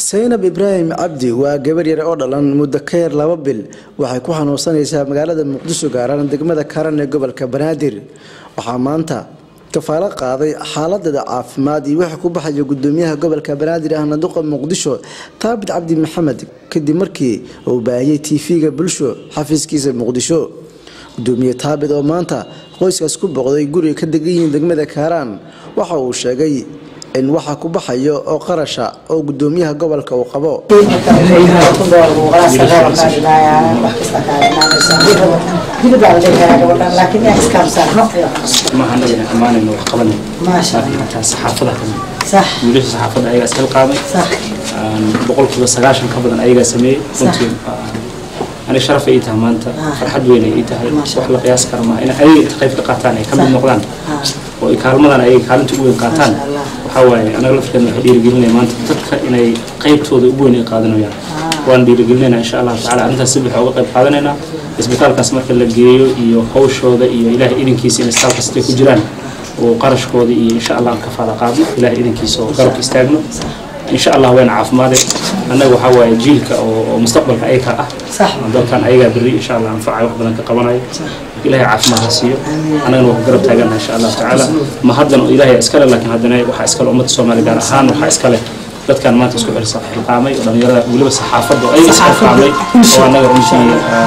saynab ibraahim cabdi waa gabar yar oo dhalan muddo ka yar laba bil waxay ku xanuunsanaysaa magaalada muqdisho gaaraan degmada karan ee gobolka banaadir waxaa maanta kafaalo qaaday xaaladeeda caafimaad iyo wixii ku baxaya gudoomiyaha gobolka banaadir ahna duqa muqdisho taabit cabdi maxamed kadib markii uu baahiyey tv-ga bulsho xafiiskiisa muqdisho gudoomiye taabit oo maanta qoyskaas ku boqday guriga ka degan yihiin degmada kaaraan waxa uu sheegay in waxa ku baxayo oo qarasha oo gudoomiyaha gobolka uu qabo maahan inaan ammaanayno wax qabanay laakiin hataa saxaafada kamid wiilasha saxaafadda ayagaa iskala qaaday boqolkiiba sagaashan ka badan ayagaa sameeyey runtii aniga sharaf ay tahay maanta farxad weyn ay tahay wax la qiyaas kara maaha in ayaga qayb ka qaataan ay ka mid noqdaan oo ay kaalmadan ayaga kaalinta ugu weyn qaataan waxaa waaye anaga lafkeedna waxay dhiirigelinaya maanta dadka inay qaybtooda ugu weyn ay qaadanayaan waan dhiirigelinayna insha allahu tacala arrintaas si buuxa uga qayb qaadanaynaa isbitaalkaas marka la geeyo iyo hawshooda iyo ilaahay idinkiisa in isbitaal kastay ku jiraan oo qarashkooda iyo insha allah aan kafaala qaadno ilaahay idinkiisa oo garabka istaagno insha allah wayna caafimaade annaga waxaa waaye jiilka oo mustaqbalka ayaga ah dalkan ayagaa berri insha allah anfacay wax badan ka qabanayo ilaahay caafimaad ha siiyo annagana waa ku garab taagana insha allah tacaala ma haddan ilaahay iskale laakiin haddana waxaa iskale ummadda soomaaliya gaar ahaan waxaa iskale dadkan maanta isku xilsa xilqaamay oo dhalinyarada weliba saxaafadda oo ayaga isxilqaamay oo annaga runtii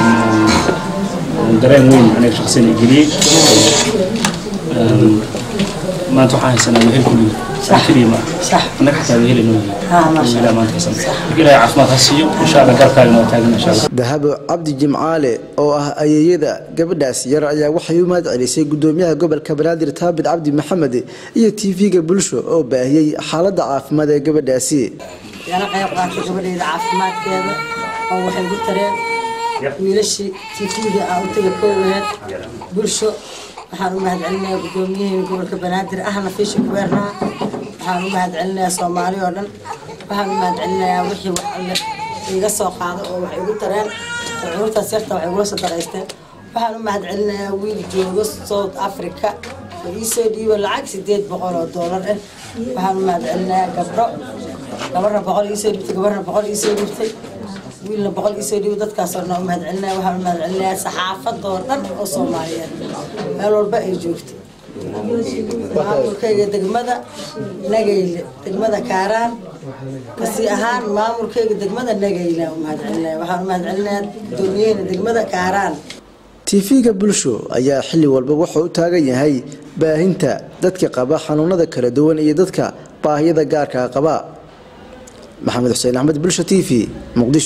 dareen weyn aniga shakhsiyan ay geliyey maanta waxaan haysanaa wehel kulliga keliya ma annaga xataa wehel inoo yihiin ilaa maanta haysan marka ilaahay caafimaad ha siiyo insha allah garabkaagana waa taagan insha allah dahabo cabdi jimcaale oo ah ayeeyada gabadhaas yar ayaa waxay u mahad celisay gudoomiyaha gobolka banaadir taabit cabdi maxamed iyo tv-ga bulsho oo baahiyey xaaladda caafimaad ee gabadhaasi yana qayb qaatay gabadheeda caafimaadkeeda oo waxay gu tareen wiilashii tv-ga aan u taga koowaheed bulsho waxaan u mahad celinayaa gudoomiyaheyna gobolka banaadir ahna fiisha kubeernaa waxaan u mahad celinayaa soomaali oo dhan waxaan u mahad celinayaa wixii wax alle iga soo qaado oo waxay igu tareen oo cudurtaas yarta waxay igula soo daraysteen waxaan u mahad celinayaa wiil joogo south africa oo iisoo dhiibo lacag sideed boqol oo doolar ah waxaan u mahad celinayaa gabdho gabarna boqol iisoo dhibtay gabarna boqol iisoo dhibtay wiilna boqol iisoo dhiibo dadkaasoo dhan u mahad celinaya waxaan u mahad celinayaa saxaafadoo dhan oo soomaaliyeed meel walba ay joogto maamulkayga degmada nageyle degmada kaaraan kasii ahaan maamulkayga degmada nageyle u mahad celinaya waxaan u mahad celinayaa gudoomiyaheyna degmada kaaraan tv-ga bulsho ayaa xilli walba wuxuu u taagan yahay baahinta dadka qaba xanuunada kala duwan iyo dadka baahiyada gaarka qaba maxamed xuseen axmed bulsho t v muqdisho